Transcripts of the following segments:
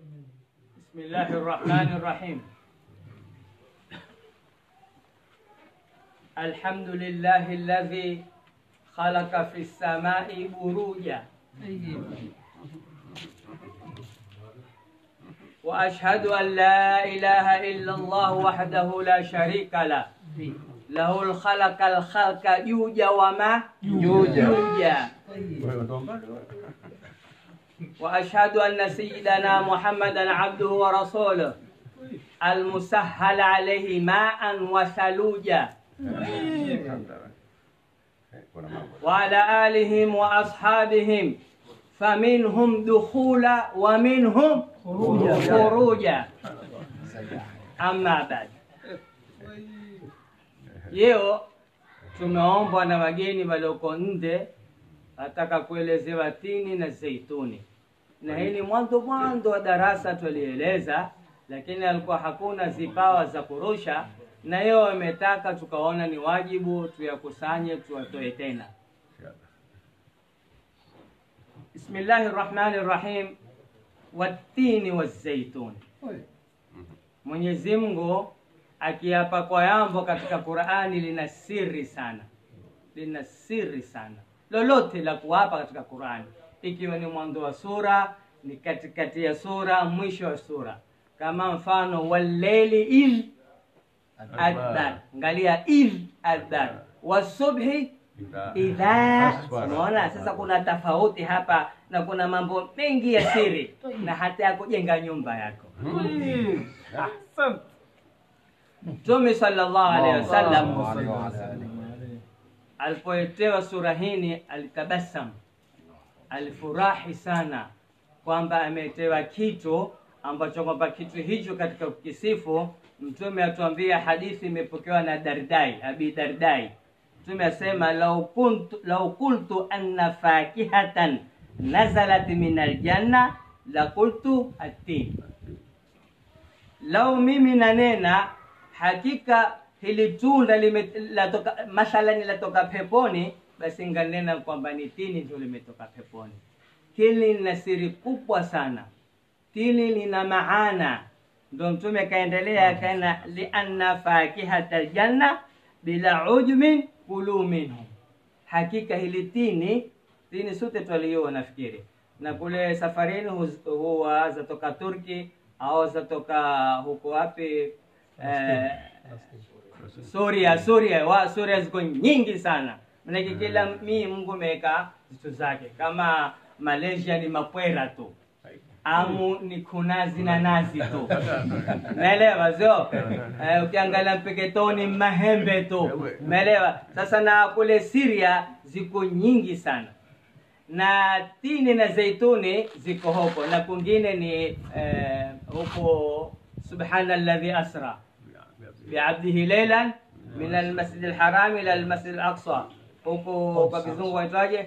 بسم الله الرحمن الرحيم الحمد لله الذي خلق في السماء بروجا وأشهد أن لا إله إلا الله وحده لا شريك له له الخلق الخلق يوجا وما يوجا. يوجا وأشهد أن سيدنا محمدا عبده ورسوله المسهل عليه ماء وثلوجا وعلى آلهم وأصحابهم فمنهم دخولا ومنهم خروجا أما بعد Leo tumeombwa na wageni walioko nje, nataka kuelezewa tini na zeituni, na hii ni mwanzo mwanzo wa darasa tulieleza, lakini alikuwa hakuna zipawa za kurusha, na hiyo wametaka tukaona ni wajibu tuyakusanye tuwatoe tena. Bismillahi rahmani rahim, watini wazeituni. Mwenyezi Mungu akiapa kwa yambo katika Qur'ani lina siri sana, lina siri sana. Lolote la kuapa katika Qur'ani, ikiwa ni mwanzo wa sura, ni katikati ya sura, mwisho wa sura, kama mfano walleili idh adbar, angalia idh adbar, wasubhi idha. Unaona sasa kuna tofauti hapa na kuna mambo mengi ya siri na hata ya kujenga nyumba yako. Mtume sallallahu alaihi wasallam alipoetewa sura hini alitabasam, alifurahi sana kwamba ametewa kitu ambacho kwamba kitu hicho katika kukisifu. Mtume atuambia, hadithi imepokewa na Dardai, Abi Dardai. Mtume asema lau kuntu lau qultu anna fakihatan nazalat min aljanna la qultu atin, lau mimi nanena hakika hili tunda lime- latoka mathalani latoka peponi, basi nganena kwamba ni tini ndio limetoka peponi. Hili lina siri kubwa sana, tini lina maana. Ndo Mtume akaendelea akaena, lianna fakihata aljanna bila ujmin kulu minhu, hakika hili tini tini sote twaliona nafikiri, na kule safarini huz- huwa zatoka Turki au zatoka huko wapi eh, Suria, Suria, wa Suria ziko nyingi sana. Manake kila mii Mungu ameweka vitu zake. Kama Malaysia ni mapwera tu, Amu ni kunazi na nazi tu, naelewa sio? Eh, ukiangalia Mpeketoni mahembe tu, naelewa. Sasa na kule Syria ziko nyingi sana na tini na zeituni ziko huko, na kwingine ni eh, huko subhana alladhi asra biabdihi leilan min almasjid alharam ila almasjid alaqsa, huko kwa kizungu waitwaje?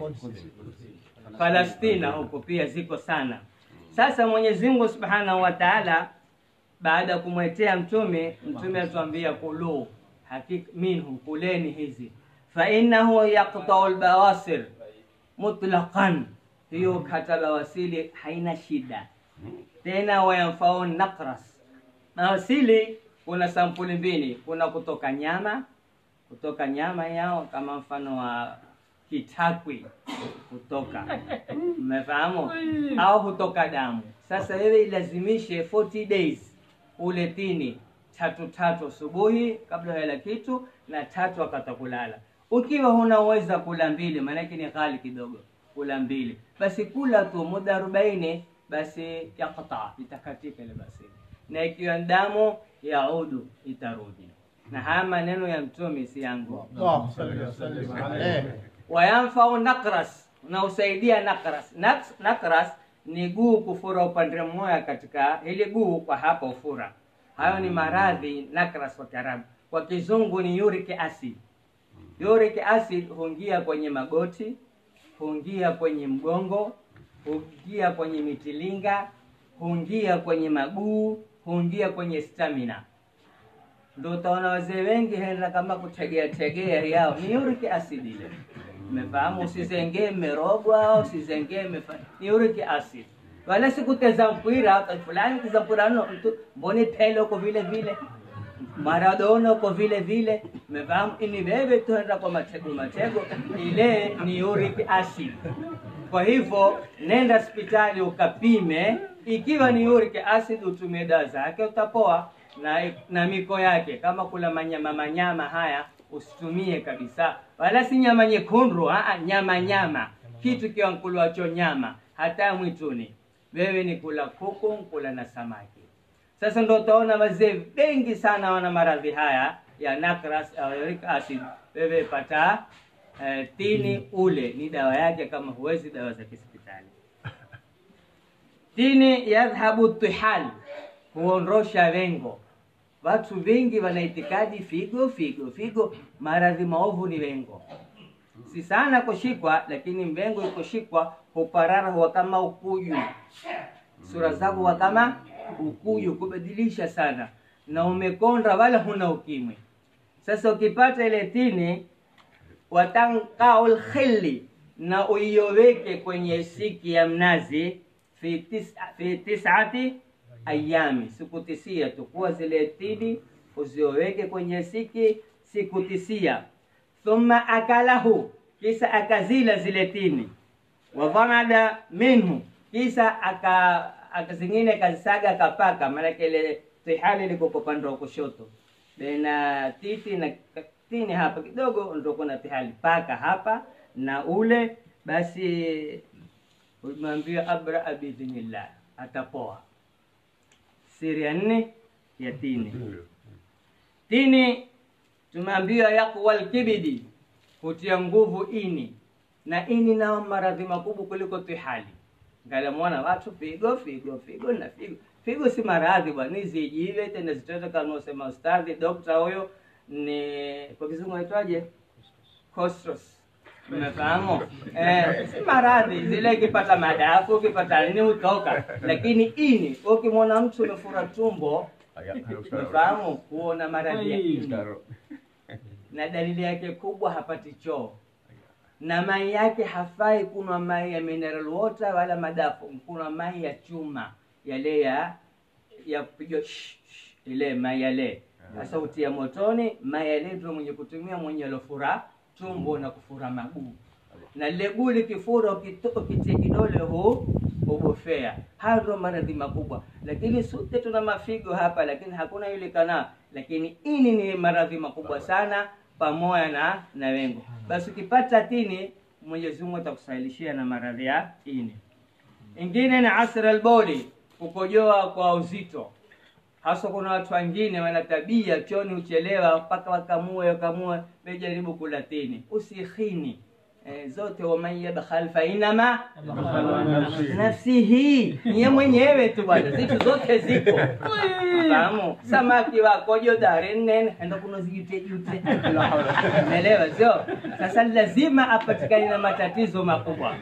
Palestina, huko pia ziko sana. Sasa Mwenyezi Mungu subhanahu wa taala baada ya kumwetea mtume, mtume atuambia kulu hakika minhu, kuleni hizi, fa innahu yaqtau albawasir mutlaqan, hiyo hata bawasili haina shida tena. Wayamfau nakras, bawasili kuna sampuli mbili, kuna kutoka nyama, kutoka nyama yao kama mfano wa kitakwi kutoka, mmefahamu, au hutoka damu. Sasa wewe ilazimishe 40 days ule tini tatu tatu asubuhi kabla ya kitu na tatu wakati wa kulala. Ukiwa hunaweza kula mbili, maanake ni ghali kidogo kula mbili, basi kula tu muda arobaini, basi yakta itakatika ile basi, na ikiwa damu yaudu itarudi. Na haya maneno ya mtume si yangu. Wayamfau nakras, na usaidia nakras. Naks- Nakras ni guu kufura upande mmoja katika ile guu kwa hapa ufura. Hayo ni maradhi nakras kwa Kiarabu. Kwa kizungu ni uric acid. Uric acid huingia kwenye magoti, huingia kwenye mgongo, huingia kwenye mitilinga, huingia kwenye maguu, huingia kwenye stamina. Ndio utaona wazee wengi henda kama kutegea tegea yao ni uric acid ile. Umefahamu? Usizengee mmerogwa, usizengee mmefa... ni uric acid. wala sikuteza mpira fulani keza mpira no mtu mboni pele uko vile vile Maradona uko vile vile mefahamu ini wewe tuenda kwa matego matego ile ni uric acid kwa hivyo nenda hospitali ukapime ikiwa ni uric acid utumie dawa zake utapoa na, na miko yake kama kula manyama manyama haya usitumie kabisa wala si nyama nyekundu aa, nyama nyama kitu kiwa nkulwacho nyama hata mwituni wewe ni kula kuku nkula na samaki sasa ndo utaona wazee wengi sana wana maradhi haya ya nakras au uric acid wewe pata eh, tini ule ni dawa yake kama huwezi dawa za kihospitali tini yadhhabu tihal huondosha wengo watu wengi wana itikadi figo figo figo maradhi maovu ni wengo si sana kushikwa lakini mwengo ikushikwa huparara huwa kama ukuju sura zako huwa kama ukuju kubadilisha sana na umekonda wala huna ukimwi sasa ukipata ile tini watankaul khilli na uioweke kwenye siki ya mnazi fi, tis, fi tisati ayami siku tisia tukua zile tini uzioweke kwenye siki siku tisia thumma akalahu kisa akazila zile tini wadhamada minhu kisa aka, aka zingine akazisaga akapaka maanake ile tihali liko kwa upande wa kushoto na titi na tini hapa kidogo ndo kuna tihali paka hapa na ule basi umeambiwa abraa biidhnillah atapoa siri ya nne ya tini tini tumeambiwa yaqwa lkibidi hutia nguvu ini na ini nao maradhi makubwa kuliko tihali ngalamwana watu figo figo figo na figo figo si maradhi bwana ni zijive tena zitoto kama usema ustadhi dokta huyo ni kwa kizungu aitwaje costros umefahamu eh, si maradhi zile ikipata madafu ukipata nini hutoka lakini ini ukimwona mtu umefura tumbo umefahamu huona maradhi ya ini na dalili yake kubwa hapati choo na mai yake hafai kunwa mai ya mineral water wala madafu kunwa mai ya chuma yale ya ya kupigwa shh, shh, ile mai yale sasa utia motoni mai yale ndio mwenye kutumia mwenye alofura tumbo na kufura maguu na lile guu likifura ukito- ukitia kidole hu ubofea hayo ndio maradhi makubwa lakini sote tuna mafigo hapa lakini hakuna yule kana lakini ini ni maradhi makubwa sana pamoja na na wengo basi ukipata tini mwenyezi mungu atakusahilishia na maradhi ya ini ingine ni asra alboli kukojoa kwa uzito hasa kuna watu wengine wana tabia choni uchelewa mpaka wakamue wakamue mejaribu kula tini usikhini eh, zote waman yabkhal fa inama nafsihi niye mwenyewe tu bwana zitu zote ziko fahamu samaki wakojo dari nene enda kuno zijute jute umeelewa sio sasa lazima apatikane na matatizo makubwa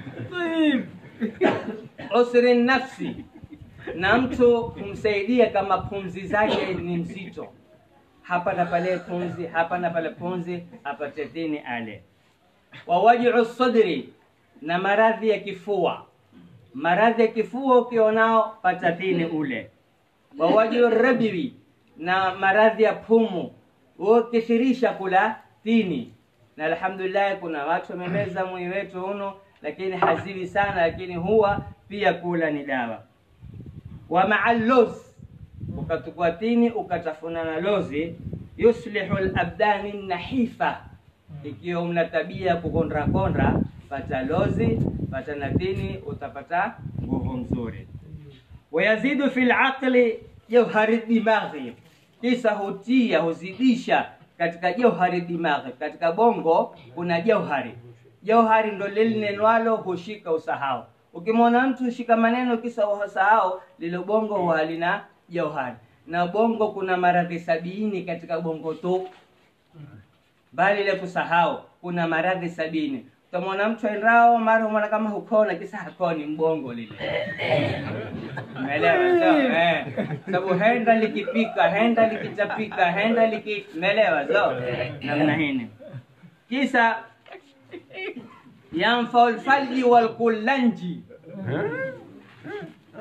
usri nafsi na mtu kumsaidia kama pumzi zake ni mzito hapa na pale pumzi hapa na pale pumzi apate dini ale wawajiu sadri na maradhi ya kifua maradhi ya kifua ukionao pata dini ule wawajiu rabiwi na maradhi ya pumu ukithirisha kula tini na alhamdulillah kuna watu wamemeza mwili wetu uno lakini hazili sana lakini huwa pia kula ni dawa wa maa loz ukatukua tini ukatafuna na lozi yuslihu labdani nahifa ikiwa mna tabia ya kukonda konda pata lozi pata na tini utapata nguvu nzuri wayazidu fi laqli jauhari dimaghi kisa hutia huzidisha katika jauhari dimaghi katika bongo kuna jauhari jauhari ndo lilinenwalo hushika usahau ukimwona mtu shika maneno kisa usahau lile bongo huwa halina jauhari na bongo kuna maradhi sabini katika bongo tu bali ile kusahau kuna maradhi sabini utamwona mtu aendao mara umwona kama hukona kisa hakoni mbongo lile umeelewa so, eh. sababu henda likipika henda likichapika henda liki umeelewa so namna hini kisa yanfau lfalji walkulanji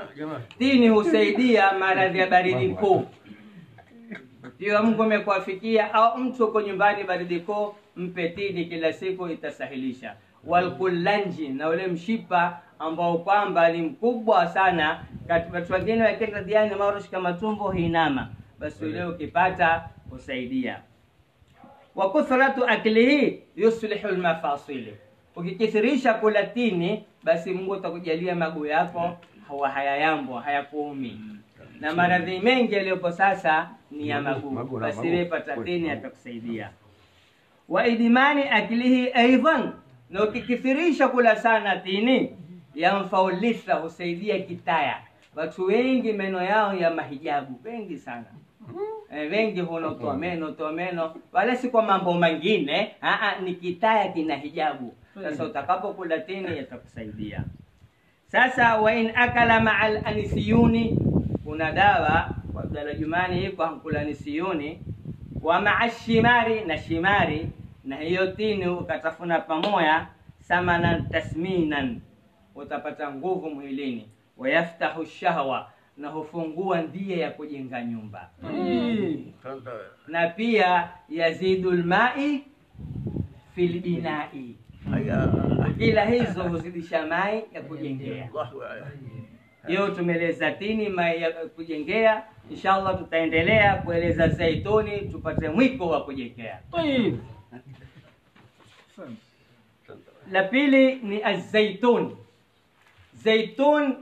Tini husaidia maradhi ya baridi kuu. Ikiwa Mungu amekuafikia au mtu uko nyumbani baridi kuu, mpe tini kila siku, itasahilisha. Walkulanji, na ule mshipa ambao kwamba ni mkubwa sana, kati watu wengine wakienda diani marushika matumbo hinama, basi ule ukipata husaidia. Wa kuthratu aklihi yuslihu lmafasili, ukikithirisha kula tini, basi Mungu atakujalia maguu yako hawa hayayambo hayakuumi na maradhi mengi yaliyopo sasa ni ya maguu, Maguu na basi maguu. wewe pata tini atakusaidia. Wa idmani aklihi aidan, na ukikithirisha kula sana tini, yamfau litha, husaidia kitaya. Watu wengi meno yao ya mahijabu, wengi sana eh, wengi hunotoa meno toa meno, wala si kwa mambo mengine, aa, ni kitaya kina hijabu. Sasa utakapokula tini yatakusaidia. Sasa wa in akala maa anisiyuni, kuna dawa kwa Abdalla Jumani iko hankula nisiyuni, wa maa shimari na shimari, na hiyo tini ukatafuna pamoja, samanan tasminan, utapata nguvu mwilini, wayaftahu shahwa, na hufungua ndia ya kujenga nyumba, na pia yazidu lmai fil binai, kila hizo huzidisha mai ya kujengea. Hiyo tumeeleza tini mai ya kujengea. Inshallah tutaendelea kueleza zaituni, tupate mwiko wa kujengea. La pili ni azaitun. Zaitun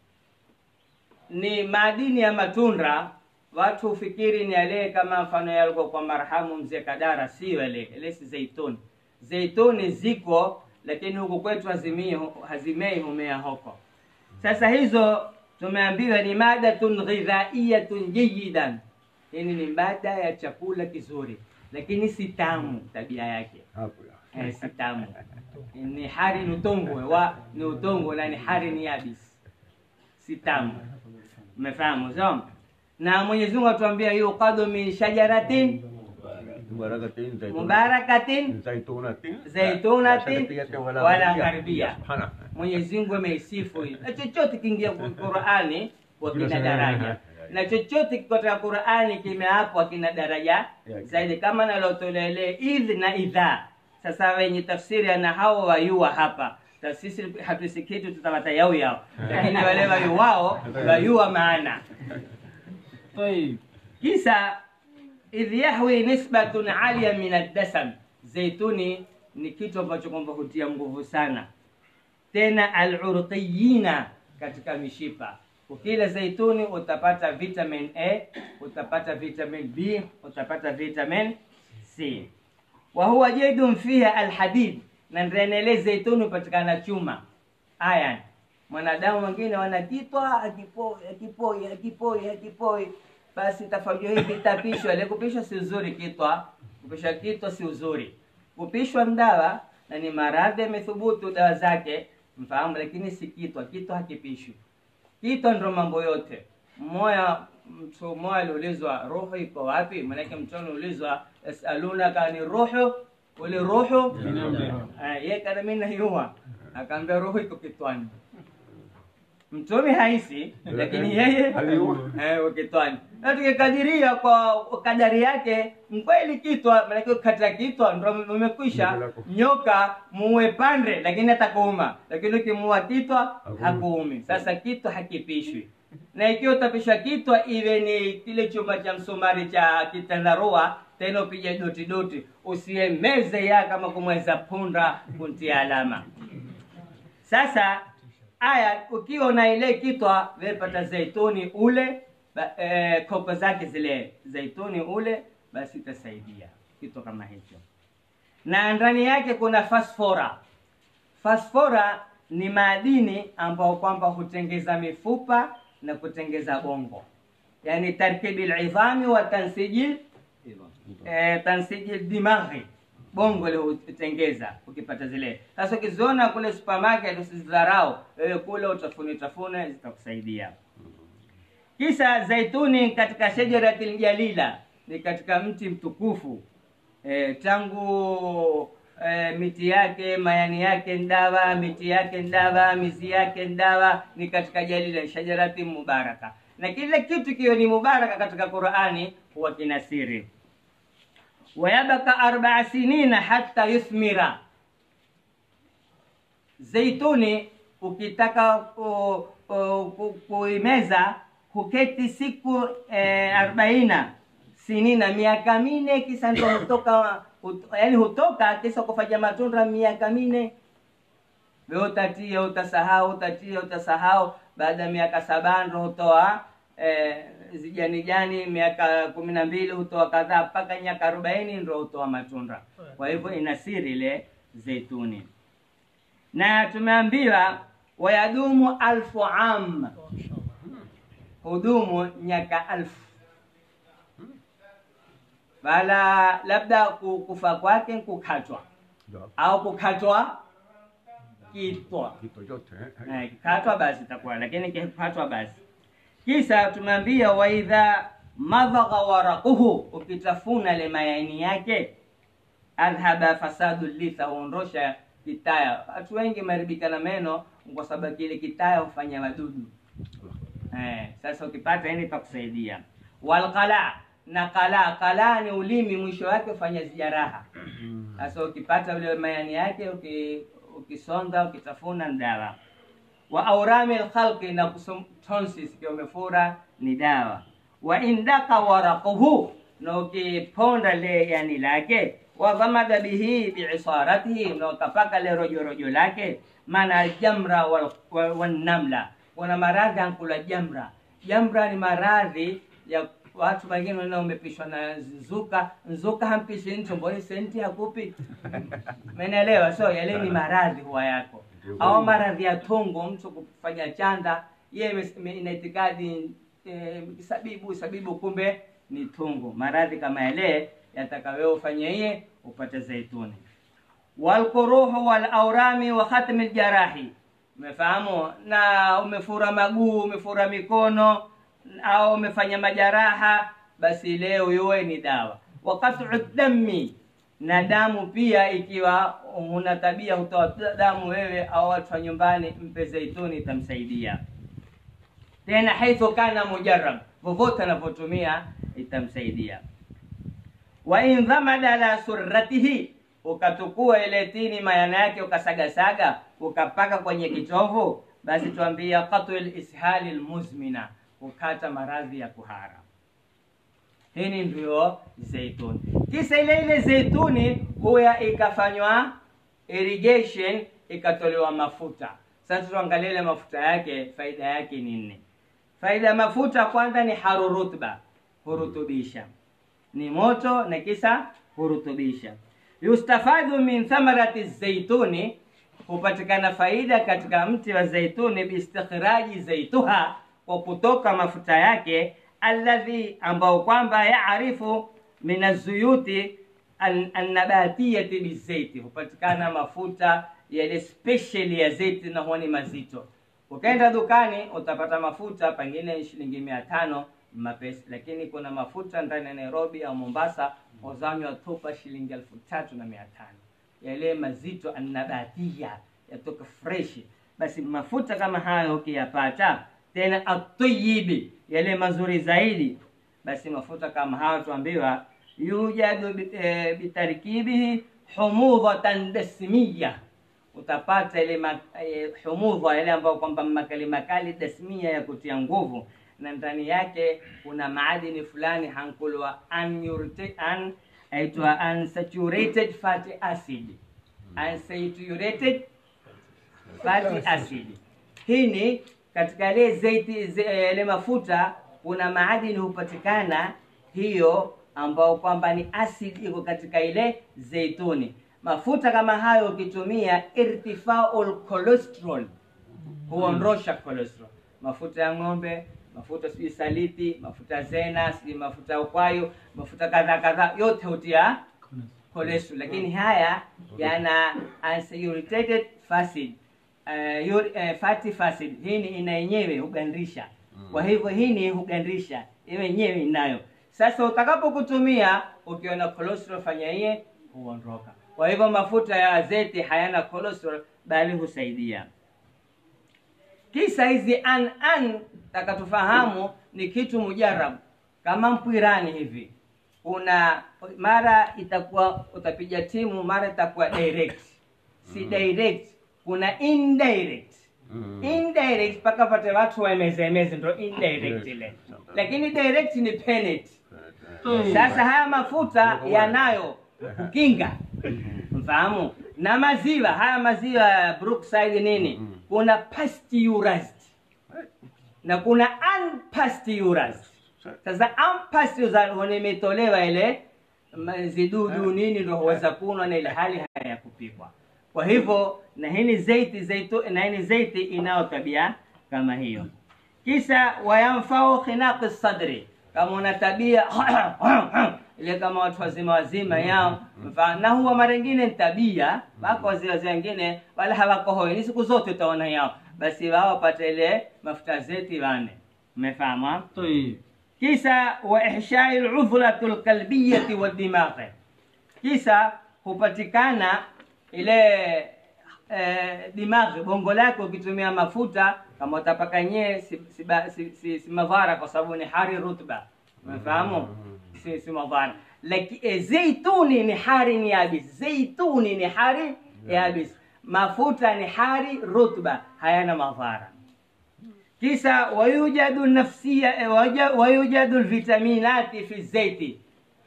ni madini ya matunda. Watu hufikiri ni yale kama mfano yalikuwa kwa marhamu mzee Kadara, sio yale. Ile si zaitun. Zaituni ziko lakini huku kwetu hazimii, hazimei humea huko. Sasa hizo tumeambiwa ni madatun ghidhaiyatun jayidan, yani ni mada ya chakula kizuri, lakini si tamu tabia yake eh, si tamu. Ni hari ni utongwe wa ni utongwe na ni hari ni yabis, si tamu. Umefahamu so? Na Mwenyezi Mungu atuambia yuqadu min shajaratin mubarakatin zaitunatin wala gharbia. Mwenyezi Mungu ameisifu hii, na chochote kiingia kwa Qur'ani kwa kina daraja, na chochote katika Qur'ani kimeapwa kina daraja zaidi, kama nalotolea ile idh na idha. Sasa wenye tafsiri na hao wayua hapa sisi hatusikii tu tutapata yao yao, lakini wale wayuwao wayua maana kisa idh yahwi nisbatun alia min addasam, zaituni ni kitu ambacho kwamba hutia nguvu sana tena alurqiyina katika mishipa. Ukila zaituni utapata vitamin A, utapata vitamin B, utapata vitamin C. Wa huwa jaidun fiha alhadid, na ndani ile zaituni hupatikana chuma iron. Mwanadamu wengine wana kitwa akipoi akipoi akipoi akipoi, basi tafajua hivi tapishwa. Ile kupishwa si uzuri, kitwa kupishwa kitwa si uzuri. Kupishwa mdawa na ni maradhi yamethubutu dawa zake mfahamu, lakini si kitwa. Kitwa hakipishwi. Kitwa ndo mambo yote. Mmoja mtu mmoja aliulizwa roho iko wapi? Maanake mtu aliulizwa yasalunaka ani roho ule roho Eh, yeye kana mimi naiua, akaambia roho iko kitwani. Mtume haisi, lakini yeye Aliua. eh, uko kitwani. Na tukikadiria kwa kadari yake, mkweli kitwa, maanake kata kitwa ndo umekwisha. Nyoka muue pande, lakini atakuuma, lakini ukimuua kitwa Hakuumi. hakuumi. Sasa kitwa hakipishwi, na ikiwa utapishwa kitwa, iwe ni kile chuma cha msumari cha kitandarua, tena upige doti doti, usiemeze ya kama kumweza punda kuntia alama. Sasa aya, ukiwa na ile kitwa, wepata zaituni ule ba, eh, kopo zake zile zaituni ule, basi itasaidia kitu kama hicho, na ndani yake kuna fasfora. Fasfora ni madini ambao kwamba hutengeza mifupa na kutengeza bongo, yani tarkibi lidhami wa tansiji eh, tansiji dimaghi bongo ile hutengeza ukipata zile. Sasa ukiziona kule supermarket usizidharau, wewe kule utafune tafune, zitakusaidia. Kisa zaituni katika shajaratil jalila, ni katika mti mtukufu e, tangu e, miti yake mayani yake ni dawa miti yake ni dawa mizi yake ni dawa ni katika jalila shajarati mubaraka na kile kitu kiwe ni mubaraka katika qurani huwa kina siri wayabaka arbaa sinina hata yuthmira zeituni ukitaka ku- ku- ku- kuimeza huketi siku eh, arobaina sinina miaka mine kisa ndo hutoka hut- yaani hutoka kisa kufanya matunda miaka mine we utatia utasahau utatia utasahau baada ya miaka saba ndo hutoa eh, zijani jani miaka kumi na mbili hutoa kadhaa mpaka miaka arobaini ndo hutoa matunda kwa hivyo ina siri ile zeituni na tumeambiwa wayadumu alfu am hudumu nyaka alfu bala labda ku- kufa kwake kukatwa Ndio. au kukatwa kitwa Vitu vyote eh. Eh, kikatwa basi itakuwa lakini kikatwa basi kisa tumeambia waidha madhagha waraquhu ukitafuna ile mayaini yake adhhaba fasadu litha huondosha kitaya watu wengi maribika na meno kwa sababu kile kitaya hufanya wadudu eh, sasa ukipata ini takusaidia walqala na qala qala ni ulimi mwisho wake hufanya jeraha sasa ukipata ule mayani yake uki, ukisonga ukitafuna ni dawa wa aurami lkhalqi na kusum- tonsils ikiwa umefura ni dawa wa indaka waraquhu na ukiponda le yani lake wadhamada bihi biisaratihi na ukapaka le rojorojo lake maana aljamra wal- wa- wannamla kuna maradhi ankula jamra jamra ni maradhi ya watu wengine wana umepishwa na nzuka nzuka hampishi mtu mboni senti hakupi menelewa so yale ni maradhi huwa yako au maradhi ya tongo mtu kufanya chanda yeye ime- ime- ina itikadi eh, sabibu sabibu kumbe ni tungu maradhi kama yale yataka wewe ufanye iye upate zaituni walquruhu walaurami wa khatmi ljarahi umefahamu na umefura maguu umefura mikono au umefanya majaraha basi leo yuwe ni dawa wakatu dami na damu pia ikiwa una tabia hutoa damu wewe au watu wa nyumbani mpe zaituni itamsaidia tena haithu kana mujarab vovote anavyotumia itamsaidia wa in dhamada la surratihi ukatukua ile tini mayana yake ukasagasaga ukapaka kwenye kitovu basi tuambia qatul ishali lmuzmina kukata maradhi ya kuhara hii ndio zeituni kisa ile ile zeituni huya ikafanywa irrigation ikatolewa mafuta sasa tuangalie ile mafuta yake faida yake ni nne faida ya mafuta kwanza ni harurutba hurutubisha ni moto na kisa hurutubisha yustafadu min thamarati zaituni hupatikana faida katika mti wa zaituni biistikhraji zaituha kwa kutoka mafuta yake alladhi ambao kwamba yaarifu min azuyuti an- annabatiyati bizaiti hupatikana mafuta yale special ya zaiti na huwa ni mazito ukaenda dukani utapata mafuta pengine shilingi mia tano mapesi lakini kuna mafuta ndani ya nairobi au mombasa uzanywa tupa shilingi elfu tatu na mia tano yale mazito annabatia yatoka freshi basi mafuta kama hayo ukiyapata tena atayibi yale mazuri zaidi basi mafuta kama hayo tuambiwa yujadu bi- eh, bitarikibihi humudhatan dasmiya utapata ile ma- eh, humudha yale ambayo kwamba makali makali dasmia ya kutia nguvu na ndani yake kuna maadini fulani hankulwa unurate- un- aitwa unsaturated fatty acid unsaturated fatty acid hii ni katika ile zeiti ze- ile mafuta kuna maadini hupatikana hiyo ambao kwamba ni acid iko katika ile zeituni mafuta kama hayo ukitumia irtifaul cholesterol huondosha cholesterol mafuta ya ng'ombe mafuta sijui saliti mafuta ya zena sijui mafuta ya ukwayo mafuta kadhaa kadhaa yote hutia cholesterol lakini haya yana unsaturated fatty uh, uri- uh, fatty acid hii ni ina yenyewe hugandisha kwa hivyo hii ni hugandisha iwe yenyewe inayo sasa utakapokutumia ukiona cholesterol fanya iye huondoka kwa hivyo mafuta ya zeti hayana cholesterol bali husaidia kisa hizi an an takatufahamu ni kitu mujarabu kama mpwirani hivi una mara itakuwa utapiga timu mara itakuwa direct si direct kuna indirect indirect mpaka pate watu waemezemeze ndo indirect ile lakini direct ni penalty sasa haya mafuta yanayo kukinga mfahamu na maziwa haya maziwa ya brookside nini kuna pasteurized na kuna unpasteurized sasa unpasteurized imetolewa ile ma- zidudu nini ndo huweza kunwa na ile hali haya kupikwa kwa hivyo na hii ni zeiti zaitu, na hii ni zeiti inayo tabia kama hiyo kisha wayamfau khinaqi sadri kama una tabia ile kama watu wazima wazima yao mfa- na huwa mara ingine ni tabia wako wazee wazee wengine wala hawako hoi ni siku zote utaona yao basi wao wapate ile mafuta zeti wane umefahamu ha? طيب kisa wa ihshai ludhlatu lqalbiyati wadimaghi kisa hupatikana ile eh, dimaghi bongo lake ukitumia mafuta kama utapaka nyee si, si, ba- si, si, si madhara kwa sababu ni hari rutba umefahamu si, si madhara lakini eh, zeituni ni hari ni yabis zeituni ni hari yabis mafuta ni hari rutba hayana madhara kisa wayujadu nafsia eh, waja- wayujadu lvitaminati fi zeiti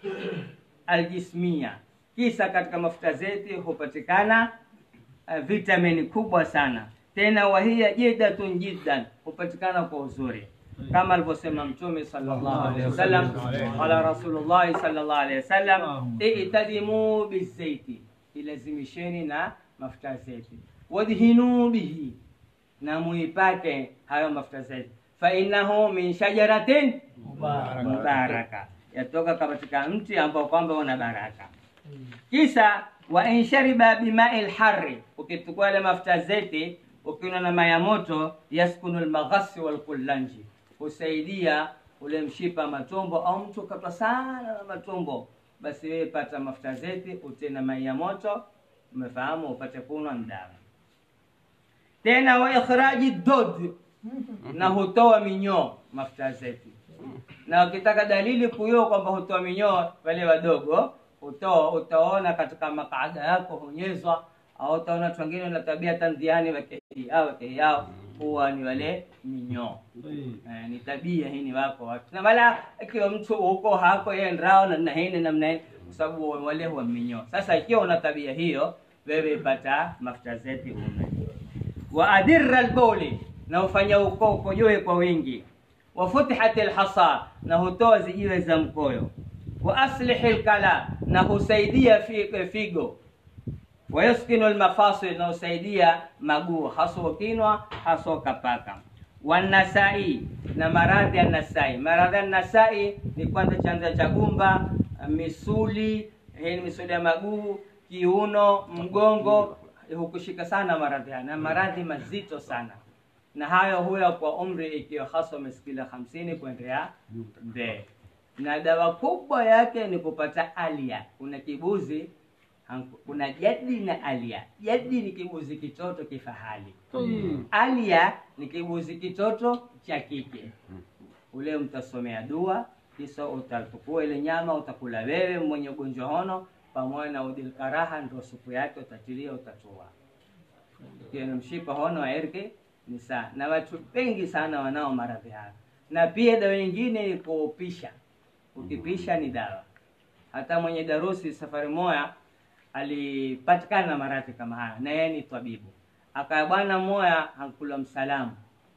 aljismia kisa katika mafuta zeti hupatikana uh, vitamini kubwa sana tena wahiya jidatun jiddan hupatikana kwa uzuri kama alivyosema mtume sallallahu alaihi wasallam qala rasulullahi sallallahu alaihi wasallam itadimu bizaiti ilazimisheni na mafuta zeti wadhinu bihi na muipake hayo mafuta zeti fainahu min shajaratin mubaraka yatoka katika mti ambao kwamba una baraka kisa wa in shariba bimai lhari ukichukua ile mafuta zeti ukinywa na maya moto yaskunu lmaghasi walkullanji husaidia ule mshipa matumbo au mtu katwa sana na matumbo basi wewe pata mafuta zeti utie na mai ya moto umefahamu upate kunwa mdawa tena wa ikhraji dod na hutoa minyoo mafuta zeti na ukitaka dalili kuyo kwamba hutoa minyoo wale wadogo hutoa utaona katika makaada yako hunyezwa au utaona watu wengine na tabia tanziani wake yao wake yao huwa ni wale minyoo طيب eh, ni tabia hii ni wako watu na wala ikiwa mtu huko hako yeye ndrao na na hini namna hii kwa sababu wale huwa minyoo sasa ikiwa una tabia hiyo wewe pata mafuta zeti ume wa adirra albawli na ufanya uko ukojoe kwa wingi wa futihat alhasa na hutoa zijiwe za mkoyo wa aslih alkala na husaidia fi- figo wa yuskinu almafasil na husaidia maguu hasa ukinwa hasa ukapaka wanasai na maradhi ya nasai maradhi ya nasai ni kwanza chanza cha gumba misuli hii ni misuli ya maguu kiuno mgongo hukushika sana maradhi haya na maradhi mazito sana na hayo huya kwa umri ikiwa hasa umesikila hamsini kuendelea mbele na dawa kubwa yake ni kupata alia kuna kibuzi hanku- kuna jadi na alia jadi ni kibuzi kitoto kifahali طيب alia ni kibuzi kitoto cha kike ule mtasomea dua kisha utatukua ile nyama utakula wewe mwenye ugonjwa hono pamoja na udilkaraha ndio supu yake utatilia utatua ikiwa ni mshipa hono wa erke ni saa na watu wengi sana wanao maradhi haya na pia dawa nyingine ni kuupisha ukipisha ni dawa hata mwenye darusi safari moya alipatikana na maradhi kama haya na yeye ni tabibu akaya bwana mmoya hankula msalamu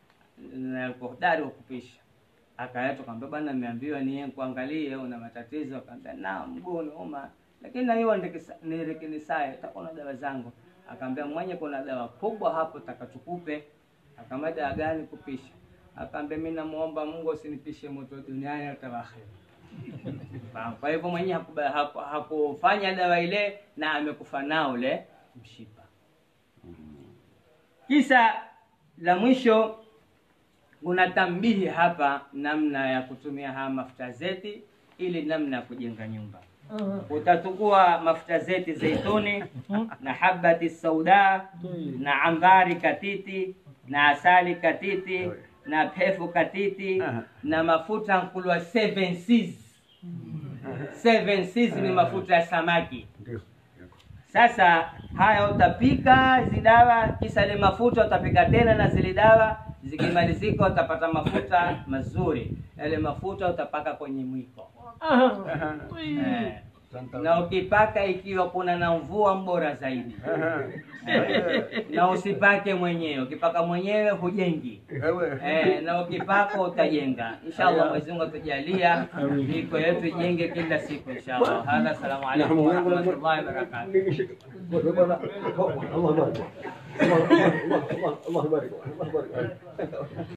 na alikuwa hodari wa kupisha akaletwa kaambia bwana nimeambiwa niye kuangalie una matatizo akaambia na mguu unauma lakini na hiyo nirikinisaye utakuwa na dawa zangu akaambia mwenye kuna dawa kubwa hapo takachukupe akaambia dawa gani kupisha akaambia mi namuomba mungu usinipishe moto duniani hata akhera Fahamu? kwa hivyo mwenye hakuba- haku- hakufanya dawa ile na amekufa nao ule mshipa kisa la mwisho kuna tambihi hapa namna ya kutumia haya mafuta zeti ili namna ya kujenga nyumba utatukua mafuta zeti zeituni na habati sauda na ambari katiti na asali katiti na pefu katiti na mafuta nkulwa seven seas seven seas ni mafuta ya samaki Ndio. sasa haya utapika hizi dawa kisa ile mafuta utapika tena na zile dawa zikimalizika utapata mafuta mazuri yale mafuta utapaka kwenye mwiko eh. na ukipaka ikiwa kuna na mvua mbora zaidi na usipake mwenyewe ukipaka mwenyewe hujengi Ewe. Eh, na ukipaka utajenga inshallah Mwenyezi Mungu atujalia miko yetu ijenge kila siku inshallah hadha assalamu alaikum wa rahmatullahi wa barakatuh الله يبارك الله الله الله الله يبارك الله يبارك